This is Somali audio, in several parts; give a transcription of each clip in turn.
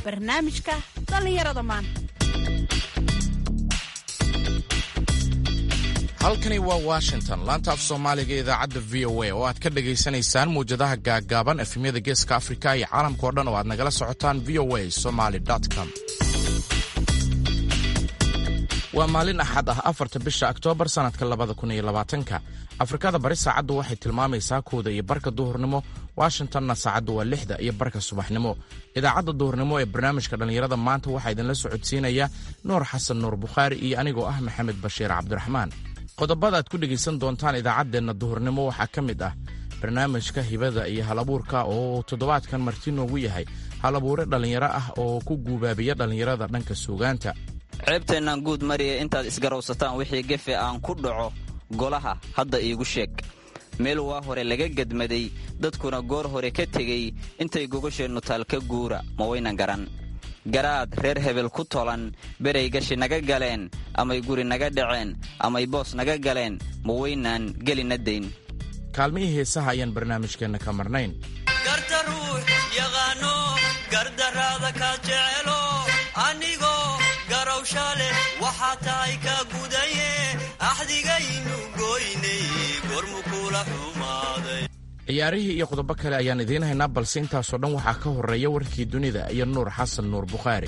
barnaamijka dhallinyarada maanta halkani waa washington laanta af soomaaliga idaacadda v o a oo aad ka dhagaysanaysaan mawjadaha gaaggaaban efemyada geeska afrika iyo caalamka o dhan oo aad nagala socotaan v o a somaly com waa maalin axad ah afarta bisha oktoobar sannadka labada kun iyo labaatanka afrikada bari saacaddu waxay tilmaamaysaa kooda iyo barka duhurnimo washingtonna saacaddu waa lixda iyo barka subaxnimo idaacadda duhurnimo ee barnaamijka dhallinyarada maanta waxaa idinla socodsiinaya nuur xasan nuur bukhaari iyo anigoo ah maxamed bashiir cabdiraxmaan qodobada aad ku dhegaysan doontaan idaacaddeenna duhurnimo waxaa ka mid ah barnaamijka hibada iyo halabuurka oo toddobaadkan marti noogu yahay halabuure dhallinyaro ah oo ku guubaabiya dhallinyarada dhanka suugaanta ceebteennaan guud mariya intaad isgarowsataan wixii gefe aan ku dhaco golaha hadda iigu sheeg meel waa hore laga gedmaday dadkuna goor hore ka tegey intay gogasheennu taal ka guura ma waynan garan garaad reer hebel ku tolan beray gashi naga galeen amay guri naga dhaceen amay boos naga galeen ma waynaan gelina dayn kaalmihii heesaha ayaan barnaamijkeenna ka marnayn garta ruux yaqaano gardaraada ka jecelo anigoo garowsha leh waxaa tahay ka gudaye axdigaynu goynay gormu kula xumaaday ciyaarihii iyo qodobo kale ayaan idiin haynaa balse intaasoo dhan waxaa ka horreeya warkii dunida iyo nuur xasan nuur bukhaari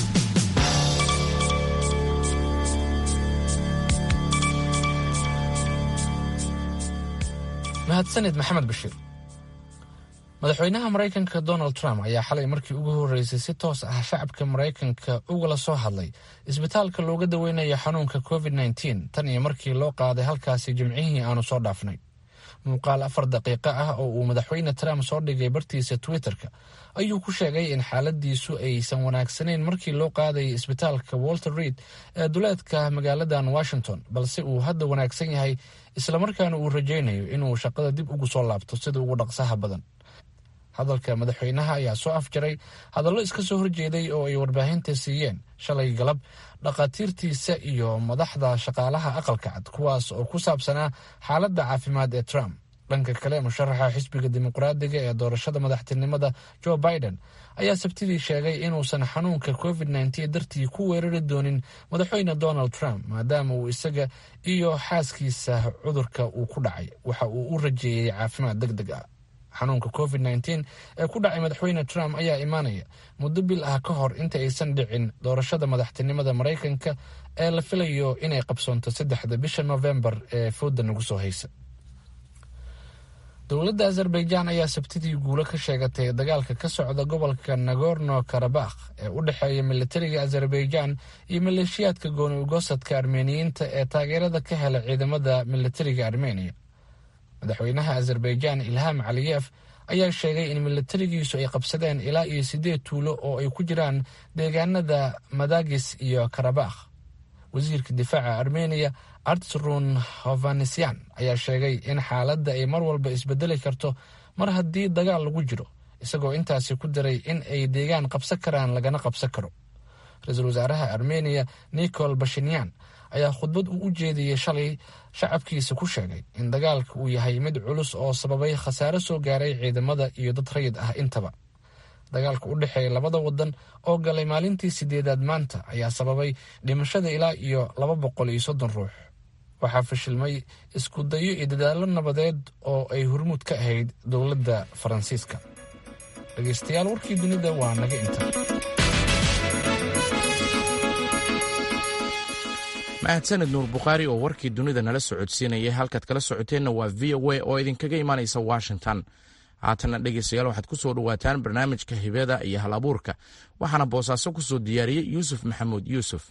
mahadsanid maxamed bashiir madaxweynaha maraykanka donald trump ayaa xalay markii ugu horreysay si toos ah shacabka maraykanka ugala soo hadlay isbitaalka looga daweynayo xanuunka covid nteen tan iyo markii loo qaaday halkaasi jimcihii aanu soo dhaafnay muuqaal afar daqiiqo ah oo uu madaxweyne trump soo dhigay bartiisa twitterka ayuu ku sheegay in xaaladiisu aysan wanaagsanayn markii loo qaadayay isbitaalka walter reid ee duleedka magaaladan washington balse uu hadda wanaagsan yahay islamarkaana uu rajaynayo inuu shaqada dib ugu soo laabto sida ugu dhaqsaha badan hadalka madaxweynaha ayaa soo afjaray hadallo iska soo horjeeday oo ay warbaahinta siiyeen shalay galab dhakhaatiirtiisa iyo madaxda shaqaalaha aqalka cad kuwaas oo ku saabsanaa xaaladda caafimaad ee trump dhanka kale musharaxa xisbiga dimuqraadiga ee doorashada madaxtinimada joe biden ayaa sabtidii sheegay inuusan xanuunka covid nteen dartii ku weerari doonin madaxweyne donald trump maadaama uu isaga iyo xaaskiisa cudurka uu ku dhacay waxa uu u rajeeyey caafimaad deg deg ah xanuunka covid nteen ee ku dhacay madaxweyne trump ayaa imaanaya muddo bil ah ka hor inta aysan dhicin doorashada madaxtinimada maraykanka ee la filayo inay qabsoonto saddexda bisha novembar ee fooda nagu soo haysa dowladda azerbaijan ayaa sabtidii guulo ka sheegatay dagaalka ka socda gobolka nagorno karabakh ee u dhexeeya militariga azerbaijan iyo maleeshiyaadka gooni ugosadka armeniyiinta ee taageerada ka hela ciidamada militariga armeniya madaxweynaha azerbaijan ilham caliyef ayaa sheegay in militarigiisu ay qabsadeen ilaa iyo siddeed tuulo oo ay ku jiraan deegaanada madagis iyo karabakh wasiirka difaaca armeniya artsrun hovanesyan ayaa sheegay in xaaladda ay mar walba isbedeli karto mar haddii dagaal lagu jiro isagoo intaasi ku daray in ay deegaan qabsan karaan lagana qabsan karo ra-iisul wasaaraha armeniya nicol bashinyan ayaa khudbad uu u jeediyey shalay shacabkiisa ku sheegay in dagaalka uu yahay mid culus oo sababay khasaare soo gaaray ciidamada iyo dad rayid ah intaba dagaalka u dhexeeya labada wadan oo galay maalintii sideedaad maanta ayaa sababay dhimashada ilaa iyo laba boqol iyo soddon ruux waxaa fashilmay isku dayo iyo dadaallo nabadeed oo ay hormuud ka ahayd dowladda faransiiska dhegaystayaal warkii dunida waa naga inta mahadsaned nuur bukhaari oo warkii dunida nala socodsiinayay halkaad kala socoteenna waa v o a oo idinkaga imaanaysa washington haatanna dhegaystayaal waxaad ku soo dhowaataan barnaamijka hibada iyo hal abuurka waxaana boosaaso ku soo diyaariyey yuusuf maxamuud yuusuf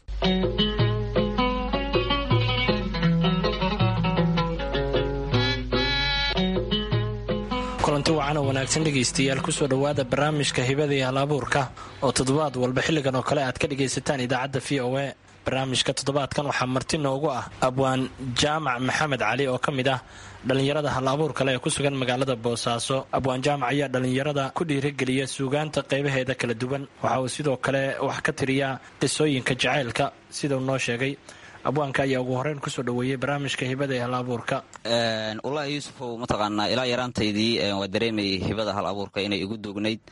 kulanti wacan oo wanaagsan dhegaystayaal kusoo dhowaada barnaamijka hibada iyo hal abuurka oo toddobaad walba xilligan oo kale aad ka dhagaysataan idaacadda v o a barnaamijka toddobaadkan waxaa marti noogu ah abwaan jaamac maxamed cali oo ka mid ah dhallinyarada hal abuur kale ee ku sugan magaalada boosaaso abwaan jaamac ayaa dhallinyarada ku dhiirageliya suugaanta qaybaheeda kala duwan waxa uu sidoo kale wax ka tiriyaa qisooyinka jacaylka sidau noo sheegay abwaanka ayaa ugu horeyn kusoo dhaweeyey barnaamijka hibada ee hal abuurka wallaahi yuusufow mataqaanaa ilaa yaraantaydii waa dareemayay hibada hal abuurka inay igu duugnayd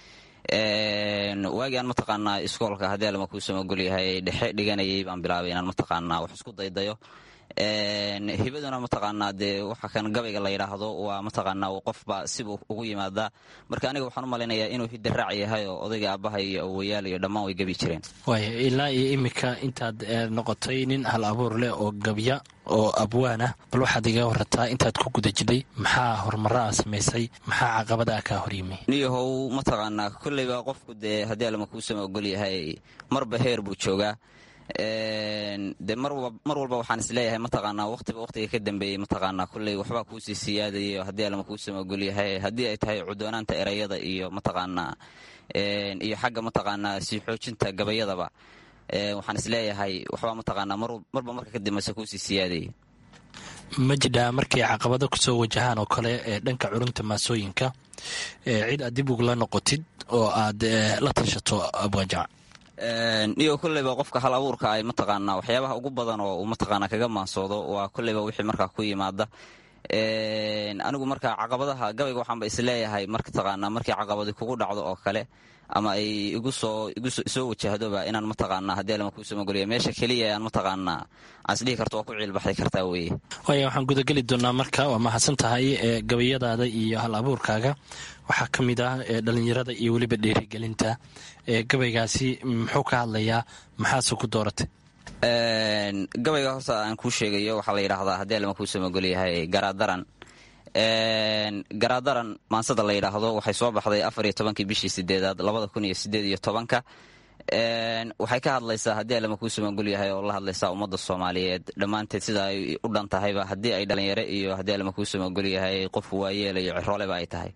waagii aan mataqaanaa iskoolka haddii alama kuu samagolyahay dhexe dhiganayay baan bilaabay inaan mataqaanaa wax isku daydayo hibaduna mataqaanaa dee waxa kan gabayga la yidhaahdo waa mataqaanaa qofba sibuu ugu yimaadaa marka aniga waxaan u malaynayaa inuu hidaraac yahay oo odayga aabbaha iyo awoyaal iyo dhammaan way gebi jireen waaya ilaa iyo iminka intaad noqotay nin hal abuur leh oo gabya oo abwaan ah bal waxaad iga warataa intaad ku guda jidhay maxaa horumara a samaysay maxaa caqabada ah kaa horyimi niyahow mataqaanaa kolleyba qofku dee haddii alama kuu sama ogol yahay marba heer buu joogaa de mar walba waxaan isleeyahay mataqaanaa waqtiba waqtiga ka dambeeyey mataqaanaa kulley waxbaa kuusii siyaadayo haddii alama kuu sama ogol yahay haddii ay tahay cudoonaanta erayada iyo mataqaanaa iyo xagga mataqaanaa sii xoojinta gabayadaba waxaan isleeyahay waxbaa mataqaanaa marba marka ka dambeysa kuusii siyaadaya ma jidhaa markay caqabado kusoo wajahaan oo kale ee dhanka curunta maasooyinka cid aad dib ugula noqotid oo aad la tashato abwaanjac iyo kolleyba qofka hal abuurka ay mataqaanaa waxyaabaha ugu badan oo uu mataqaanaa kaga maansoodo waa kolleyba wixii markaa ku yimaada anigu marka caqabadaha gabayga waxaanba isleeyahay martaqaanaa markii caqabadi kugu dhacdo oo kale ama ay igu soo isoo wajahdoba inaan mataqaanaa haddii alama kuu samagoliya meesha keliya aan mataqaanaa aan isdhihi karto waa ku ciilbaxday kartaa weeye waaya waxaan gudageli doonaa marka waa mahadsan tahay gabayadaada iyo hal abuurkaaga waxaa ka mid ah dhalinyarada iyo weliba dhiirigelinta gabaygaasi muxuu ka hadlayaa maxaase ku dooratay gabayga horta aan kuu sheegayo waxaa la yidhaahdaa haddii alama kuu samagolyahay garaadaran garaadaran maansada la yidhaahdo waxay soo baxday afar iyo tobankii bishii sideedaad labada kun iyo sideed iyo tobanka waxay ka hadlaysaa haddii alama kuu samagol yahay oo la hadlaysaa ummadda soomaaliyeed dhammaanteed sida ay u dhan tahayba haddii ay dhalinyaro iyo haddii alama kuu samagol yahay qof waayeela iyo cirooleba ay tahay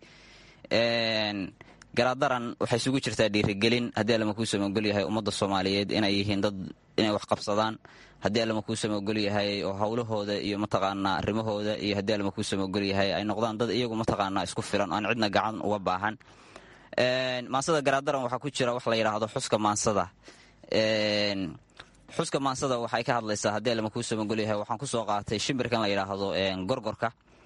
garaadaran waxay isugu jirtaa dhiirigelin haddii alama kuu samagol yahay ummadda soomaaliyeed inay yihiin dad inay wax qabsadaan haddii alama kuu samagol yahay oo howlahooda iyo mataqaanaa arrimahooda iyo haddii alama kuu samagol yahay ay noqdaan dad iyagu mataqaanaa isku filan aan cidna gacan uga baahan maansada garaadaran waxaa ku jira wax la yidhaahdo xuska maansada xuska maansada waxay ka hadlaysaa haddii alama kuu samagol yahay waxaan kusoo qaatay shimbirkan la yidhaahdo gorgorka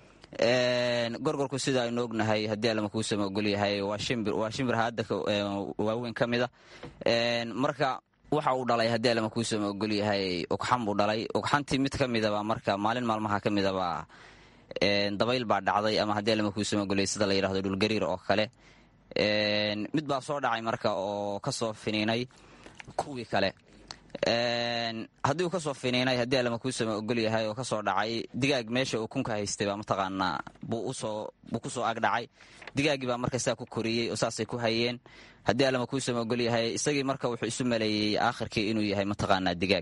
gorgorku sida aynu ognahay haddii alama kuu samagol yahay waa shimbir waa shimbir haadda waaweyn ka mida marka waxa uu dhalay haddii alama kuu samagol yahay ugxan buu dhalay ugxantii mid ka midaba marka maalin maalmaha ka midaba dabayl baa dhacday ama haddii alama kuu samagolyahay sida la yidhahdo dhulgariir oo kale mid baa soo dhacay marka oo ka soo finiinay kuwii kale haddii uu kasoo finiinay haddii alama kuu sama ogol yahay oo kasoo dhacay digaag meesha uu kunka haystay baa mataqaanaa buu kusoo agdhacay digaaggii baa marka saa ku koriyey oo saasay ku hayeen haddii alama kuu sama ogol yahay isagii marka wuxuu isu maleeyey aakhirkii inuu yahay mataqaanaa digaag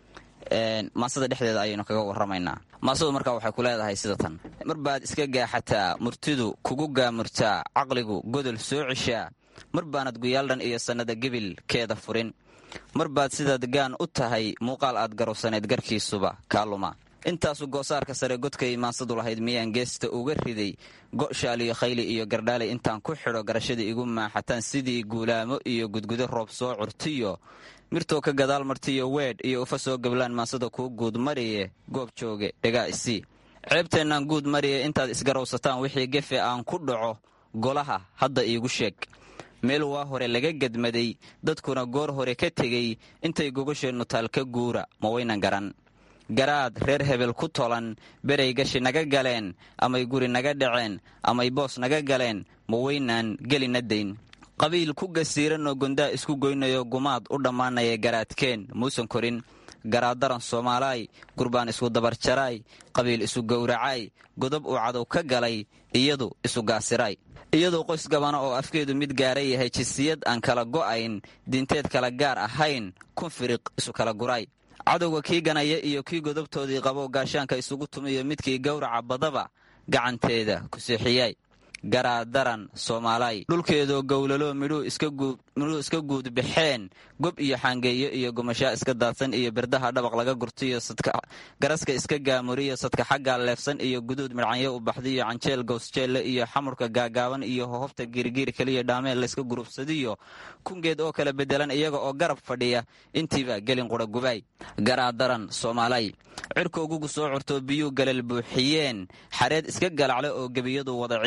maasada dhexdeeda ayaynu kaga warramaynaa maasadu marka waxay ku leedahay sida tan mar baad iska gaaxataa murtidu kugu gaamurtaa caqligu godol soo cishaa mar baanad guyaaldhan iyo sannada gebilkeeda furin mar baad sidaad gaan u tahay muuqaal aad garowsaneed garkiisuba kaaluma intaasu goosaarka sare godkay maansadu lahayd miyaan geesta uga riday go'shaaliyo khayli iyo gardhaalay intaan ku xidho garashadii igu maaxataan sidii guulaamo iyo gudgudo roob soo curtiyo mirtoo ka gadaal martiyo weedh iyo ufa soo gablaan maansada kuu guud mariye goob jooge dhegaa isii ceebteennaan guud mariye intaad isgarowsataan wixii gefe aan ku dhaco golaha hadda iigu sheeg meel waa hore laga gedmaday dadkuna goor hore ka tegey intay gogasheennu taal ka guura ma waynan garan garaad reer hebel ku tolan beray gashi naga galeen amay guri naga dhaceen amay boos naga galeen ma waynaan gelina dayn qabiil ku gasiiranoo gondaa isku goynayo gumaad u dhammaanaya garaadkeen muusan korin garaadaran soomaalaay gurbaan isku dabarjaraay qabiil isu gowracaay godob uu cadow ka galay iyadu isu gaasiraay iyadoo qoys gabana oo afkeedu mid gaara yahay jisiyad aan kala go'ayn diinteed kala gaar ahayn kun firiq isu kala guraay cadowga kii ganaya iyo kii godobtoodii qabo gaashaanka isugu tumiyo midkii gowraca badaba gacanteeda ku seexiyaay garaadaran soomaalaay dhulkeedoo gowlalo midhuu iska guud baxeen gob iyo xaangeeyo iyo gumashaa iska daadsan iyo birdaha dhabaq laga gurtiyo garaska iska gaamuriyo sadka xaggaa leefsan iyo guduud midcanyo u baxdiyo canjeel gowsjeelle iyo xamurka gaagaaban iyo hohobta giirgiir keliya dhaameel layska gurubsadiyo kungeed oo kala bedelan iyaga oo garab fadhiya intiiba gelin qura gubaay garaadaran soomaalay cirkoogugu soo curtoo biyuu galal buuxiyeen xareed iska galaclo oo gebiyadu wada ciirayeen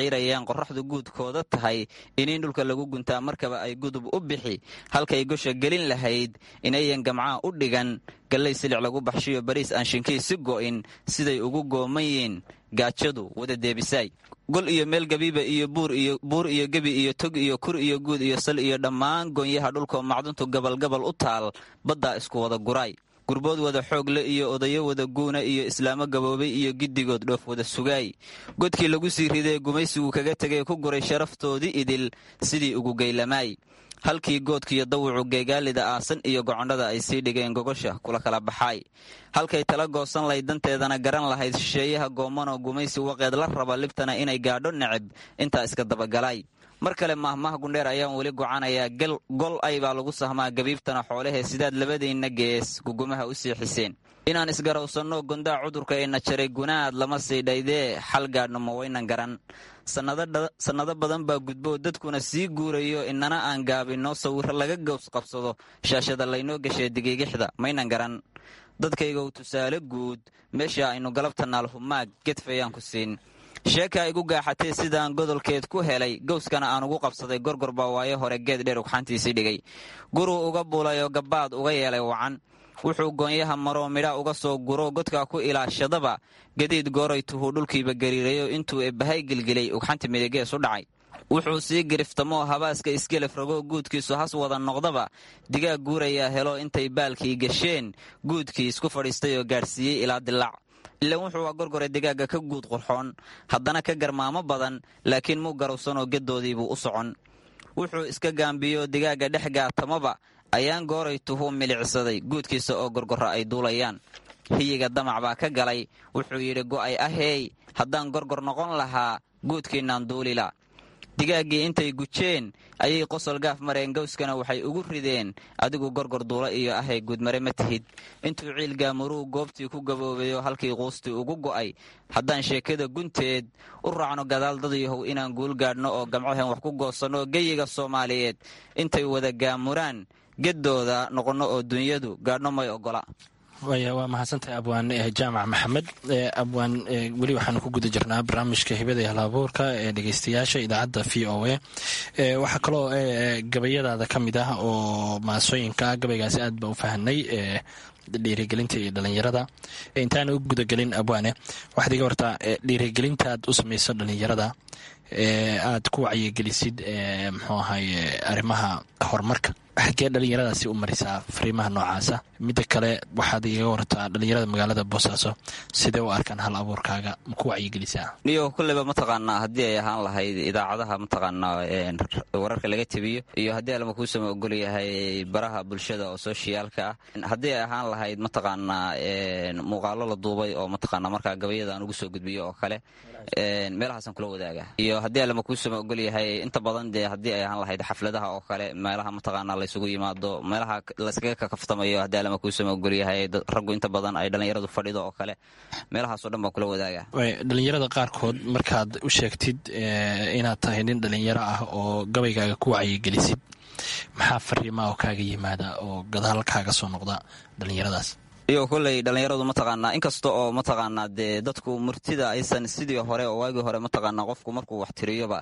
markaan qorraxdu guudkooda tahay iniin dhulka lagu guntaa markaba ay gudub u bixi halkay gosha gelin lahayd inayan gamcaa u dhigan gallay silic lagu baxshiyo bariis aan shinkii si go'in siday ugu gooman yiin gaajadu wada deebisaay gol iyo meel gabiiba iyo buur iyo gebi iyo tog iyo kur iyo guud iyo sal iyo dhammaan goonyaha dhulkoo macduntu gabalgabal u taal baddaa isku wada guraay gurbood wada xoogle iyo odayo wada guuna iyo islaamo gaboobay iyo giddigood dhoof wada sugaay godkii lagu sii ridee gumaysigu kaga tegay ku guray sharaftoodii idil sidii ugu geylamaay halkii goodkiiyo dawucu geegaalida aasan iyo gocondhada ay sii dhigeen gogosha kula kala baxaay halkay tala goosan layd danteedana garan lahayd shisheeyaha goomanoo gumaysi waqeed la raba libtana inay gaadho neceb intaa iska dabagalaay mar kale maahmaah gundheer ayaan weli gocanayaa gol ay baa lagu sahmaa gabiibtana xoolahee sidaad labadiinna gees gugumaha u sii xiseen inaan isgarawsanno gondaa cudurka ayna jaray gunaad lama sii dhaydee xal gaadhno ma waynan garan sannado badan baa gudboo dadkuna sii guurayo inana aan gaabinno sawirro laga gows qabsado shaashada laynoo gashee digiigixda maynan garan dadkaygow tusaale guud meesha aynu galabta naalhumaag gedfayaan ku siin sheekaa igu gaaxatay sidaan godolkeed ku helay gowskana aan ugu qabsaday gorgor baa waayo hore geed dheer ugxantiisii dhigay guruu uga bulayoo gabbaad uga yeelay wacan wuxuu goonyaha maroo midha uga soo guro godkaa ku ilaashadaba gadiid gooray tuhuu dhulkiiba gariirayo intuu eebbahay gelgelay ugxanti midigees u dhacay wuxuu sii giriftamoo habaaska isgelef ragoo guudkiisu has wada noqdaba digaag guurayaa helo intay baalkii gasheen guudkii isku fadhiistay oo gaadhsiiyey ilaa dilaac ilan wuxuu gorgore digaagga ka guud qurxoon haddana ka garmaamo badan laakiin muu garowsanoo geddoodiibuu u socon wuxuu iska gaambiyo digaagga dhex gaatamaba ayaan gooray tuhuu milicsaday guudkiisa oo gorgorra ay duulayaan hiyiga damac baa ka galay wuxuu yidhi go'ay aheey haddaan gorgor noqon lahaa guudkiinaan duulila digaaggii intay gujeen ayay qosol gaaf mareen gowskana waxay ugu rideen adigu gorgor duula iyo ahay guudmare ma tihid intuu ciilgaamuruu goobtii ku gaboobayo halkii quustii ugu go'ay haddaan sheekada gunteed u raacno gadaal dadyahow inaan guul gaadhno oo gamcohen wax ku goosanno geyiga soomaaliyeed intay wada gaamuraan geddooda noqonno oo dunyadu gaadhno may ogola waaya waa mahadsantahay abwaan jaamac maxamed abwaan weli waxaanu ku guda jirnaa barnaamijka hibada iyo halabuurka ee dhegeystayaasha idaacadda v o a waxaa kaloo gabayadaada ka mid ah oo maasooyinka gabaygaasi aad ba u fahanay dhiirigelinta iyo dhalinyarada intaana u gudagelin abwaane waxaad iga wartaa dhiirigelintaad u samayso dhalinyarada aad ku wacyigelisid mxuu ahay arrimaha horumarka xaggee dhalinyaradaasi u marisaa fariimaha noocaasa midda kale waxaad iga wartaa dhalinyarada magaalada boosaaso sidee u arkaan hal abuurkaaga ma ku wacyigelisaa niyo kulleyba mataqaanaa haddii ay ahaan lahayd idaacadaha mataqaanaa wararka laga tebiyo iyo haddii alma kuusama ogol yahay baraha bulshada oo soshiyaalka ah haddii ay ahaan lahayd mataqaanaa muuqaalo la duubay oo mataqaanaa markaa gabayada aan ugu soo gudbiyo oo kale meelahaasaan kula wadaaga iyo haddii alama kuusama ogol yahay inta badan dee haddii ay ahaan lahayd xafladaha oo kale meelaha mataqaanaa laysugu yimaado meelaha layskaga kakaftamayo haddii alama kuusama ogol yahay raggu inta badan ay dhallinyaradu fadhido oo kale meelahaasoo dhan baan kula wadaaga dhalinyarada qaarkood markaad u sheegtid inaad tahay nin dhalinyaro ah oo gabaygaaga ku wacyigelisid maxaa fariimaa oo kaaga yimaada oo gadaal kaaga soo noqda dhalinyaradaas iyo kolley dhallinyaradu mataqaanaa inkasta oo mataqaanaa dee dadku murtida aysan sidii hore oo waagii hore mataqaanaa qofku markuu wax tiriyoba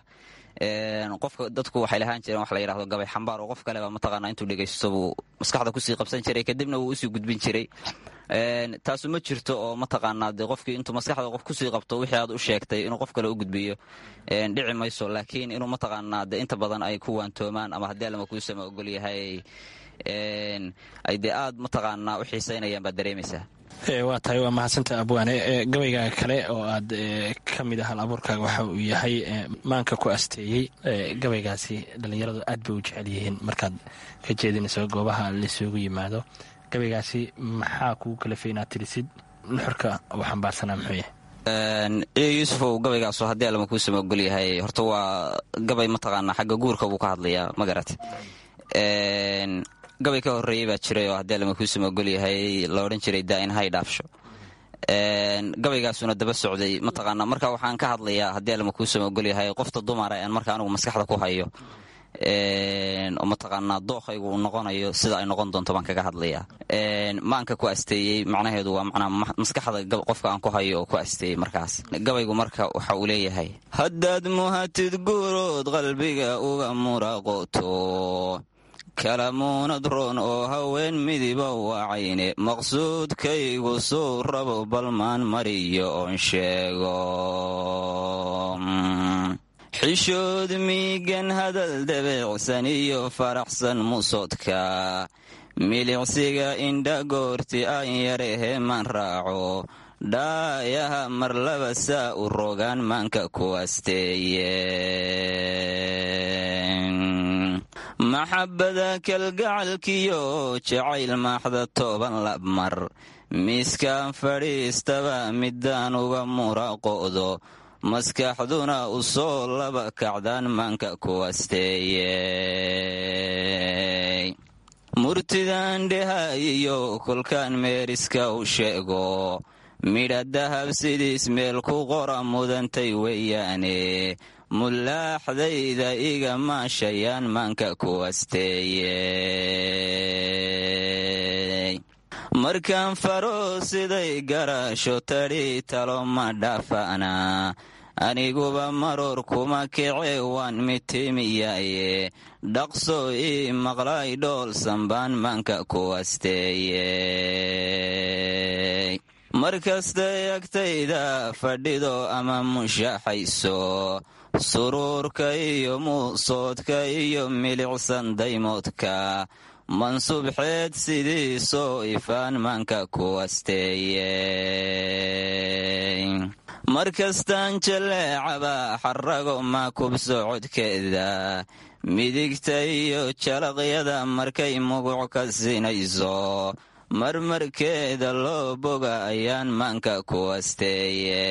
qofka dadku waxay lahaan jireen wax la yidhahdo gabay xambaar oo qof kaleba mataqaanaa intuu dhegaysto buu maskaxda kusii qabsan jiray kadibna wuu usii gudbin jiray taasu ma jirto oo mataqaanaa dee qofkii intuu maskaxda qof kusii qabto wixii aad u sheegtay inuu qof kale u gudbiyo dhici mayso laakiin inuu mataqaanaa dee inta badan ay ku waantoomaan ama haddii alama kuusama ogol yahay ay dee aad mataqaanaa u xiisaynayaan baad dareemaysaa waa tahay waa mahadsanta abwaane gabaygaaga kale oo aad ka mid ah hal abuurkaaga waxa uu yahay maanka ku asteeyey gabaygaasi dhallinyaradu aad bay u jecel yihiin markaad ka jeedinayso goobaha laisugu yimaado gabaygaasi maxaa kugu kalafay inaad tirisid nuxurka uu xambaarsanaa muxuu yahay yuusufow gabaygaasu haddii alama kuusama ogol yahay horta waa gabay mataqaanaa xagga guurka buu ka hadlayaa ma garat gabay ka horeeyey baa jiray oo haddii alama kuusama ogol yahay la odhan jiray daa in hay dhaafsho gabaygaasuna daba socday mataqaanaa marka waxaan ka hadlayaa haddii alama kuusama ogol yahay qofta dumara aan marka anigu maskaxda ku hayo oo mataqaanaa dookhaygu uu noqonayo sida ay noqon doonto baan kaga hadlayaa maanka ku asteeyey macnaheedu waa macnaa maskaxda qofka aan ku hayo oo ku asteeyey markaas gabaygu marka waxa uu leeyahay haddaad muhatid guurood qalbiga uga muraqoto kalamuunad roon oo haween midiba wacayne maqsuudkaygu suu rabo balmaan mariyo oon sheego xishood miigan hadal dabeecsan iyo faraxsan musoodka milicsiga indha goorti aan yareheman raaco dhaayaha mar laba saa u rogaan maanka ku asteeye maxabada kalgacalkiyo jacayl maaxda toban labmar miiskaan fadhiistaba midaan uga muraqo'do maskaxduna u soo laba kacdaan maanka ku asteeye murtidan dhehayiyo kolkaan meeriska u sheego midha dahab sidiis meel ku qora mudantay weeyaane mulaaxdayda iga maashayaan maanka ku asteeye markaan faro siday garasho tadhi talo ma dhaafana aniguba maroor kuma kece waan mitimiyaye dhaqso ii maqlay dhool sambaan maanka ku asteeye markastay agtayda fadhido ama mushaaxayso suruurka iyo muusoodka iyo milicsan daymoodka mansubxeed sidiisoo ifaan maanka ku asteeye markastaan jaleecaba xarago ma kubso codkeeda midigta iyo jalaqyada markay muguc ka sinayso marmarkeeda loo boga ayaan maanka ku asteeye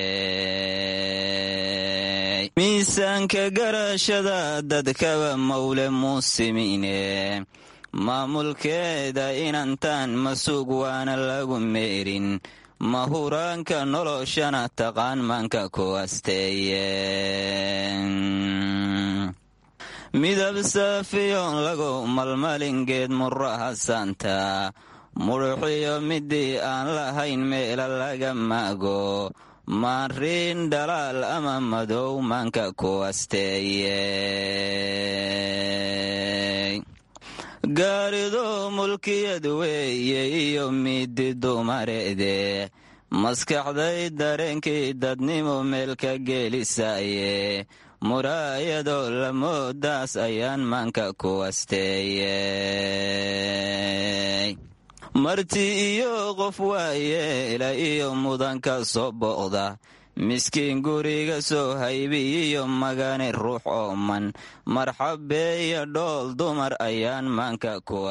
miisaanka garashada dadkaba mawle muusimine maamulkeeda inantaan masuug waana lagu meerin mahuraanka noloshana taqaan maanka ku asteeye midab saafiyoon lagu malmalingeed muraha saanta mudhuxiyo midii aan lahayn meela laga maago maariin dhalaal ama madow maanka ku asteeye gaarido mulkiyad weeye iyo midi dumareede maskaxday dareenkii dadnimo meel ka geelisaye muraayado lamoodaas ayaan maanka ku asteeye marti iyo qof waayeela iyo mudanka soo booqda miskiin guriga soo haybiyiyo magane ruux ooman marxabeeya dhool dumar ayaan maanka ku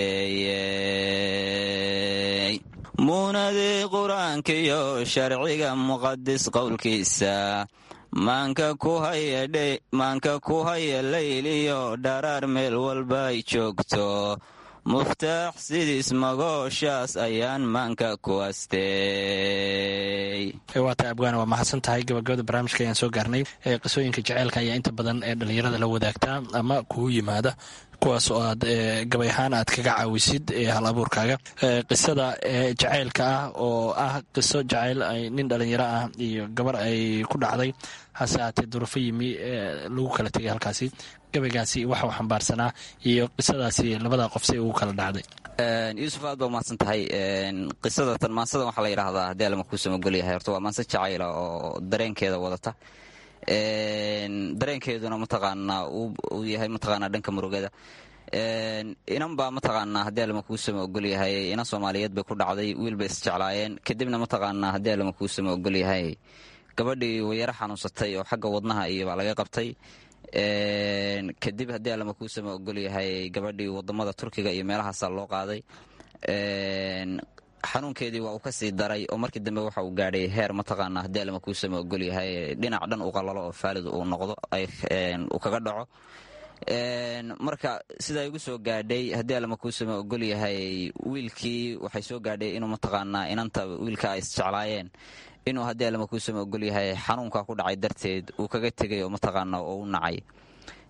asteeye muunadii qur-aankiyo sharciga muqadis qowlkiisa maanka ku haya layliyo dharaar meel walba ay joogto muftaax sidiis magooshaas ayaan maanka ku asteey waata abgaana waa mahadsan tahay gabagabada barnaamijka ayaan soo gaarnay qisooyinka jaceylka ayaa inta badan ee dhallinyarada la wadaagtaa ama kugu yimaada kuwaas oo aad gabay ahaan aad kaga caawisid hal abuurkaaga qisada jacaylka ah oo ah qiso jacayl nin dhallinyaro ah iyo gabar ay ku dhacday hase haatee durufo yimi lagu kala tegay halkaasi gabaygaasi waxa uu xambaarsanaa iyo qisadaasi labada qof si ugu kala dhacday yuusuf aad baa umahadsan tahay qisada tan maansadan waxaa la yidhaahdaa haddii alama kuu samagolyahay horta waa maanse jacayla oo dareenkeeda wadata dareenkeeduna mataqaanaa uu yahay mataqaanaa dhanka murugada inan baa mataqaanaa haddii alama kuu sama ogolyahay inan soomaaliyeed bay ku dhacday wiil bay isjeclaayeen kadibna mataqaanaa haddii alama kuu sama ogolyahay gabadhii wayaro xanuunsatay oo xagga wadnaha iyo baa laga qabtay kadib haddii alama kuu sama ogolyahay gabadhii wadamada turkiga iyo meelahaasaa loo qaaday xanuunkeedii waa uu ka sii daray oo markii dambe waxa uu gaadhay heer mataqaanaa haddii alama kuu sama ogolyahay dhinac dhan uu qalalo oo faalid uu noqdo uu kaga dhaco marka sidaa igu soo gaadhay haddii alama kuu sama ogolyahay wiilkii waxay soo gaadhay inuu mataqaanaa inanta wiilka ay isjeclaayeen inuu haddii alama kuu sama ogolyahay xanuunka ku dhacay darteed uu kaga tegay oo mataqaana oo u nacay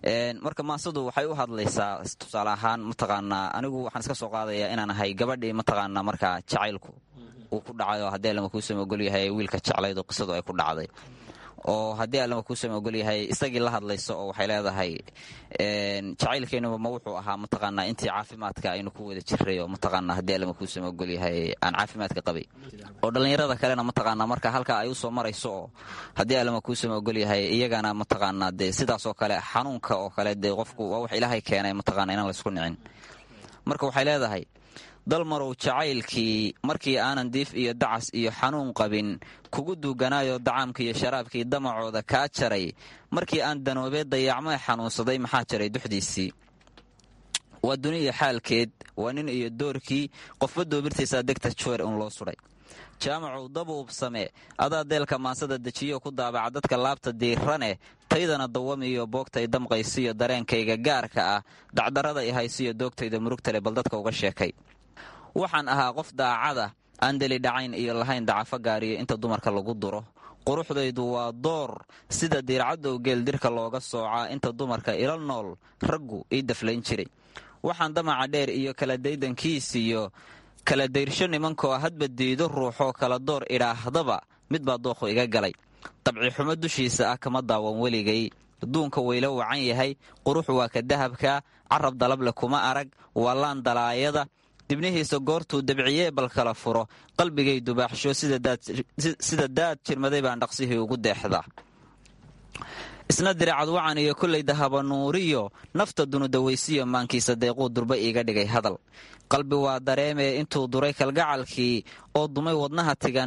marka maasadu waxay u hadlaysaa tusaale ahaan mataqaanaa anigu waxaan iska soo qaadayaa inaan ahay gabadhii mataqaanaa markaa jacaylku uu ku dhacayo haddii allama kuusama ogolyahay wiilka jeclayd oo qisadu ay ku dhacday oo haddii allama kuusama ogolyahay isagii la hadlayso oo waxay leedahay jacaylkeenuba ma wuxuu ahaa mataqaanaa intii caafimaadka aynu ku wada jiray oo mataqaanaa haddii allama kuusama ogolyahay aan caafimaadka qabay oo dhallinyarada kalena mataqaanaa marka halkaa ay u soo marayso oo haddii allama kuusama ogolyahay iyagana mataqaanaa dee sidaasoo kale xanuunka oo kale dee qofku waa wax ilaahay keenay mataqaanaa inaan laysku nicin marka waxay leedahay dalmarow jacaylkii markii aanan diif iyo dacas iyo xanuun qabin kugu duuganaayo dacaamka iyo sharaabkii damacooda kaa jaray markii aan danoobee dayacmee xanuunsaday maxaa jaray duxdiisii waa duniya xaalkeed waa nin iyo doorkii qofba doobirtiisaa degta juwer un loo sudhay jaamacow dabuubsame adaa deelka maansada dejiyo ku daabaca dadka laabta diiraneh taydana dawamiyo boogtay damqaysiyo dareenkayga gaarka ah dacdarada i haysiyo doogtayda murugtale bal dadka uga sheekay waxaan ahaa qof daacada aan deli dhacayn iyo lahayn dacafo gaariyo inta dumarka lagu duro quruxdaydu waa door sida diircadow geel dirka looga soocaa inta dumarka ila nool raggu ii daflayn jiray waxaan damaca dheer iyo kala daydankiisiyo kala dayrsho nimankoo hadba diido ruuxoo kala door idhaahdaba mid baa dookhu iga galay dabci xumo dushiisa ah kama daawan weligay duunka weylo wacan yahay qurux waa ka dahabka carab dalable kuma arag waa laan dalaayada dibnihiisa goortuu dabciyee bal kala furo qalbigay dubaaxsho sida daad jirmaday baan dhaqsihii ugu deexdaa isna diracad wacan iyo kollay dahaba nuuriyo nafta dunudawaysiyo maankiisa deequu durba iiga dhigay hadal qalbi waa dareemee intuu duray kalgacalkii oo dumay wadnaha tigan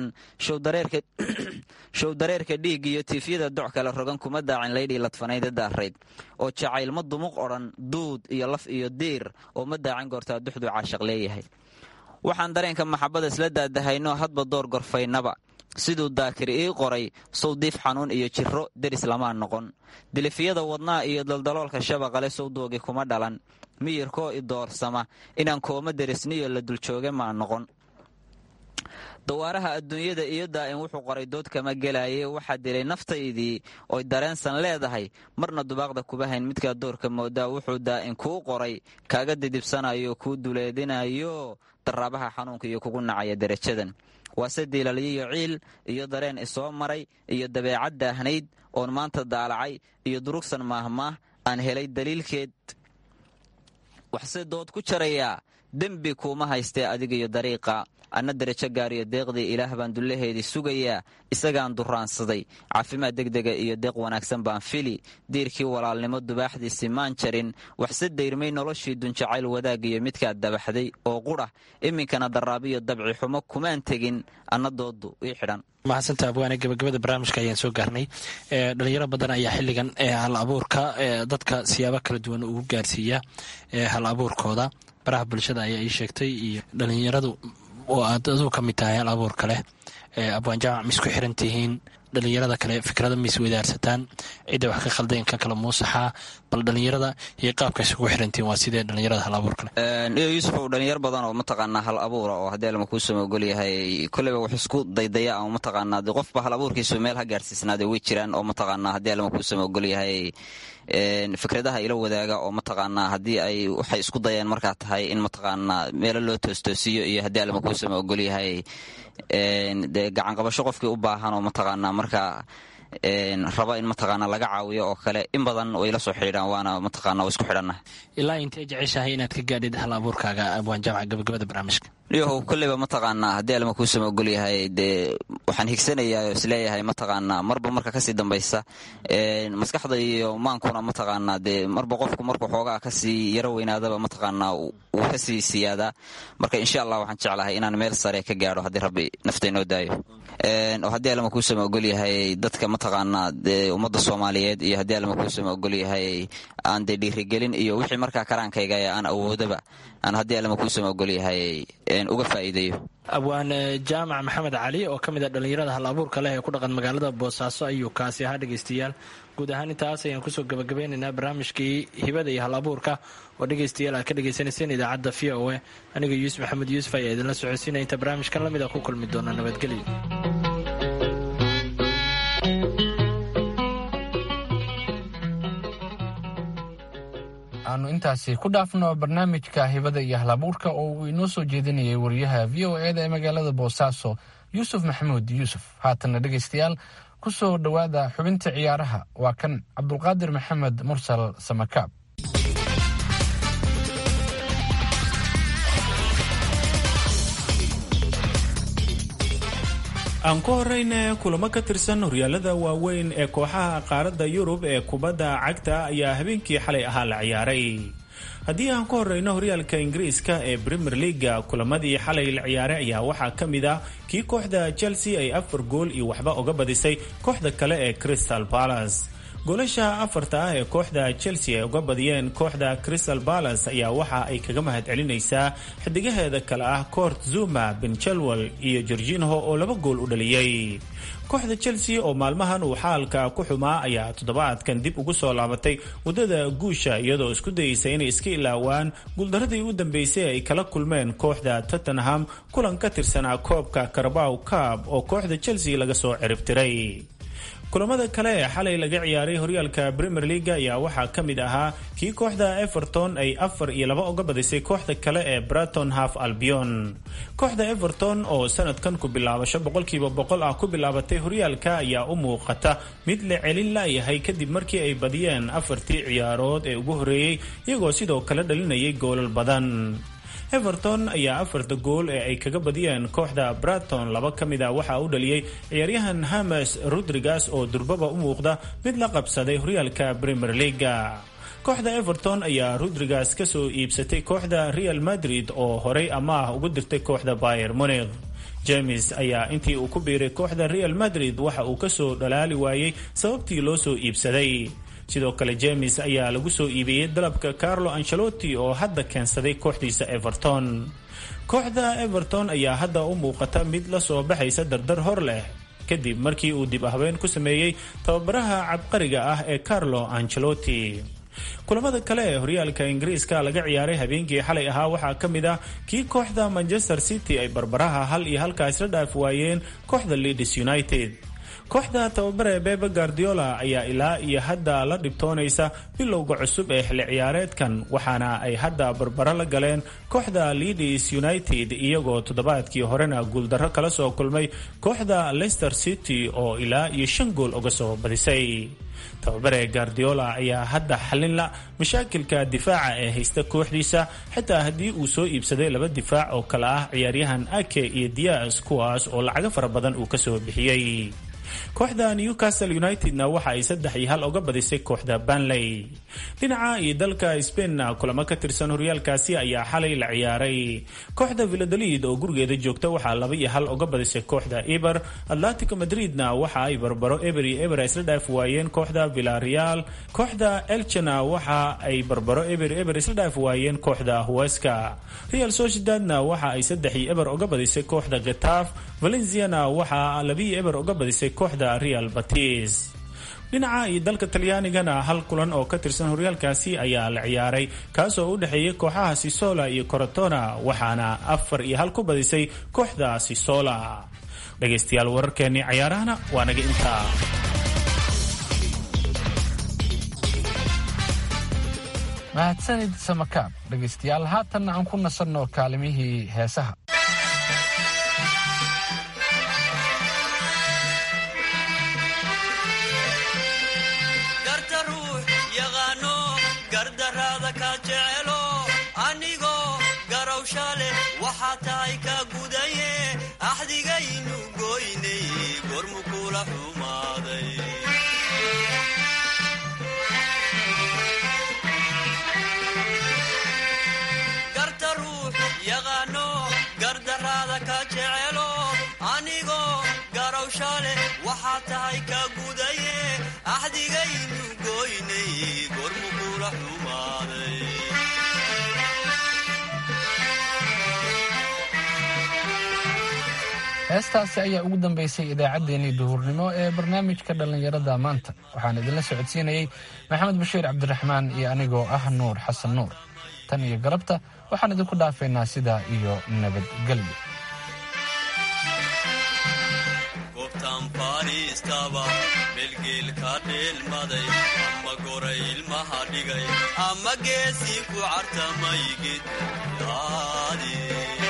show dareerka dhiig iyo tiifyada doc kale rogan kuma daacin laydhii ladfanayda daarayd oo jacayl ma dumuq odhan duud iyo laf iyo diir oo ma daacin goortaa duxduu caashaq leeyahay waxaan dareenka maxabada isla daadahayno hadba door gorfaynaba siduu daakir ii qoray sawdiif xanuun iyo jiro deris lamaa noqon dilifyada wadnaha iyo daldaloolka shabaqale sawdoogi kuma dhalan miyirkoo i doorsama inaan kooma derisniyo la duljooge maa noqon dawaaraha adduunyada iyo daa'im wuxuu qoray dood kama gelaaye waxaa dilay naftaydii oy dareensan leedahay marna dubaaqda kuba hayn midkaa doorka moodaa wuxuu daa'im kuu qoray kaaga didibsanayo kuu duleedinayo daraabaha xanuunka iyo kugu nacaya derajadan waase diilalyiyo ciil iyo dareen isoo maray iyo dabeecad daahnayd oon maanta daalacay iyo durugsan maahmaah aan helay daliilkeed waxse dood ku jarayaa dembi kuuma haystee adigiyo dariiqa anna derajo gaariyo deeqdii ilaah baan dullaheedii sugayaa isagaan duraansaday caafimaad degdega iyo deeq wanaagsan baan fili diirkii walaalnimo dubaaxdiisii maan jarin waxse dayrmay noloshii dunjacayl wadaagiyo midkaad dabaxday oo qurah iminkana daraabiyo dabci xumo kumaan tegin anna doodu ii xidhan mahadsantaa abwaane gabagabada barnaamijka ayaan soo gaarnay dhalinyaro badan ayaa xiligan hal abuurka dadka siyaabo kala duwan ugu gaarsiiya hal abuurkooda baraha bulshada ayaa ii sheegtay iyo dhalinyaradu oo aad aduu ka mid tahay hal abuurka leh abwaan jaamac ma isku xiran tihiin dhalinyarada kale fikrada ma is wadaarsataan cidda wax ka khaldayn ka kala muusaxaa bal dhalinyarada iyo qaabka isugu xirantihiin waa sidee dhalinyarada hal abuurka leh iyo yuusufow dhalinyar badan oo mataqaanaa hal abuura oo haddii alma kuusama ogol yahay kolleyba wax isku daydaya ama mataqaanaa de qofba hal abuurkiisu meel ha gaarsiisnaade way jiraan oo mataqaanaa haddii alma kuusama ogol yahay fikradaha ila wadaaga oo mataqaanaa haddii ay waxay isku dayeen markaa tahay in mataqaanaa meelo loo toostoosiyo iyo haddii alma kuusama ogol yahay dee gacanqabasho qofkii u baahan oo mataqaanaa markaa raba in mataqaanaa laga caawiyo oo kale in badan way la soo xidhiidhaan waana mataqaana waa isku xidhannaha ilaa intee jeceshahay inaad ka gaadhid hal abuurkaaga abwaan jaamac gabagabada barnaamijka iyohow kolleyba mataqaanaa haddii alma kuusama ogol yahay dee waxaan higsanayaa oo isleeyahay mataqaanaa marba marka kasii dambaysa maskaxda iyo maankuna mataqaanaa dee marba qofku markuu xoogaa kasii yaro weynaadaba mataqaanaa wuu kasii siyaadaa marka insha allah waxaan jeclahay inaan meel sare ka gaadho haddii rabbi nafta inoo daayo oo haddii alma kuusama ogol yahay dadka mataqaanaa dee ummadda soomaaliyeed iyo haddii alma kuusama ogol yahay aan dee dhiirigelin iyo wixii markaa karaankayga aan awoodaba aan haddii alma kuusama ogol yahay uga faa'iideeyo abwaan jaamac maxamed cali oo ka mid a dhallinyarada hal abuurka leh ee ku dhaqan magaalada boosaaso ayuu kaasi ahaa dhegaystayaal guud ahaan intaas ayaan kusoo gabagabeynaynaa barnaamijkii hibada iyo hal abuurka oo dhegaystayaal aad ka dhagaysanayseen idaacadda v o e aniga yuusuf maxamed yuusuf ayaa idinla socodsiinaya inta barnaamijkan lamid a ku kulmi doona nabadgelyo aanu intaasi ku dhaafno barnaamijka hibada iyo halabuurka oo uu inoo soo jeedinayay wariyaha v o eda ee magaalada boosaaso yuusuf maxamuud yuusuf haatanna dhegaystayaal ku soo dhowaada xubinta ciyaaraha waa kan cabdulqaadir maxamed mursal samakaab aan ku horeyna kulamo ka tirsan horyaalada waaweyn ee kooxaha qaaradda yurub ee kubadda cagta ayaa habeenkii xalay ahaa la ciyaaray haddii aan ku horeyno horyaalka ingiriiska ee premier leaga kulamadii xalay la ciyaaray ayaa waxaa ka mid ah kii kooxda chelsea ay afar gool iyo waxba uga badisay kooxda kale ee crystal palace goolasha afarta ah ee kooxda chelsea ay uga badiyeen kooxda crystal palace ayaa waxa ay kaga mahad celinaysaa xidigaheeda kale ah coort zuma ben chelwell iyo gorginho oo laba gool u dhaliyey kooxda chelsea oo maalmahan uu xaalka ku xumaa ayaa toddobaadkan dib ugu soo laabatay waddada guusha iyadoo isku dayeysa inay iska ilaawaan guuldaradii u dambeysay ay kala kulmeen kooxda tottenham kulan ka tirsanaa koobka carabow cab oo kooxda chelsea laga soo ciribtiray kulamada kale ee xalay laga ciyaaray horyaalka premier leaga ayaa waxaa ka mid ahaa kii kooxda everton ay afar iyo laba uga badisay kooxda kale ee braton half albion kooxda everton oo sanadkan ku bilaabasho boqolkiiba boqol ah ku bilaabatay horyaalka ayaa u muuqata mid la celin laayahay kadib markii ay badiyeen afartii ciyaarood ee ugu horreeyey iyagoo sidoo kale dhalinayay goolal badan everton ayaa afarta gool ee ay kaga badiyeen kooxda braton laba ka mid a waxaa u dhaliyey ciyaaryahan hames rodrigas oo durbaba u muuqda mid la qabsaday horyaalka premier leaga kooxda everton ayaa rodrigas kasoo iibsatay kooxda real madrid oo horey amaah ugu dirtay kooxda bayer munikh james ayaa intii uu ku biiray kooxda real madrid waxa uu kasoo dhalaali waayey sababtii loo soo iibsaday sidoo kale james ayaa lagu soo iibiyey dalabka carlo ancelotti oo hadda keensaday kooxdiisa everton kooxda everton ayaa hadda u muuqata mid la soo baxaysa dardar hor leh kadib markii uu dib ahbeen ku sameeyey tababaraha cabqariga ah ee carlo ancelotti kulamada kale ee horyaalka ingiriiska laga ciyaaray habeenkii xalay ahaa waxaa ka mid ah kii kooxda manchester city ay barbaraha hal iyo halkaas la dhaaf waayeen kooxda leeds united kooxda tababare bebe guardiola ayaa ilaa iyo hadda la dhibtoonaysa bilowga cusub ee xilli ciyaareedkan waxaana ay hadda barbaro la galeen kooxda leeds united iyagoo toddobaadkii horena guuldarro kala soo kulmay kooxda leicester city oo ilaa iyo shan gool uga soo badisay tababare guardiola ayaa hadda xalinla mashaakilka difaaca ee haysta kooxdiisa xitaa haddii uu soo iibsaday laba difaac oo kale ah ciyaaryahan ake iyo dias kuwaas oo lacago fara badan uu kasoo bixiyey kooxda newcastle unitedna waxa ay saddex iyo hal uga badisay kooxda banley dhinaca iyo dalka spainna kulamo ka tirsan horyaalkaasi ayaa xalay la ciyaaray kooxda villadolid oo gurigeeda joogta waxaa laba iyo hal uga badisay kooxda eber atletico madridna waxa ay barbaro eber iyo eber isla dhaaf waayeen kooxda villareal kooxda elchena waxa ay barbaro eber eber isla dhaaf waayeen kooxda huweska real sociedadna waxa ay saddex iyo eber uga badisay kooxda getaaf valenciana waxa labiyo eber uga badisay kooxda real batis dhinaca iyo dalka talyaanigana hal kulan oo ka tirsan horyaalkaasi ayaa la ciyaaray kaasoo u dhexeeyay kooxaha sisola iyo corotona waxaana afar iyo hal ku badisay kooxda sisola dhegaystayaal wararkeennii cayaarahana waa naga intaa mahadsanid samakaab dhegaystayaal haatanna aan ku nasanno kaalimihii heesaha garta ruux yaqaano gardaraada ka jecelo anigoo garowsha leh waxaa tahay ka gudaye axdigaynu goynay gormu kula xumaaday garta ruux yaqaano gardaraada ka jecelo anigoo garowsha leh waxaa tahay ka gudaye axdigaynu goynay gormu kula xumaaday heestaasi ayaa ugu dambaysay idaacaddeenii duhurnimo ee barnaamijka dhallinyarada maanta waxaan idinla socodsiinayey maxamed bashiir cabdiraxmaan iyo anigoo ah nuur xasan nuur tan iyo galabta waxaan idinku dhaafaynaa sidaa iyo nabadgelyo goobtaan fadhiistaba melgeelka dheelmaday ama goray ilmaha dhigay ama geesii ku cartamay gedyaadi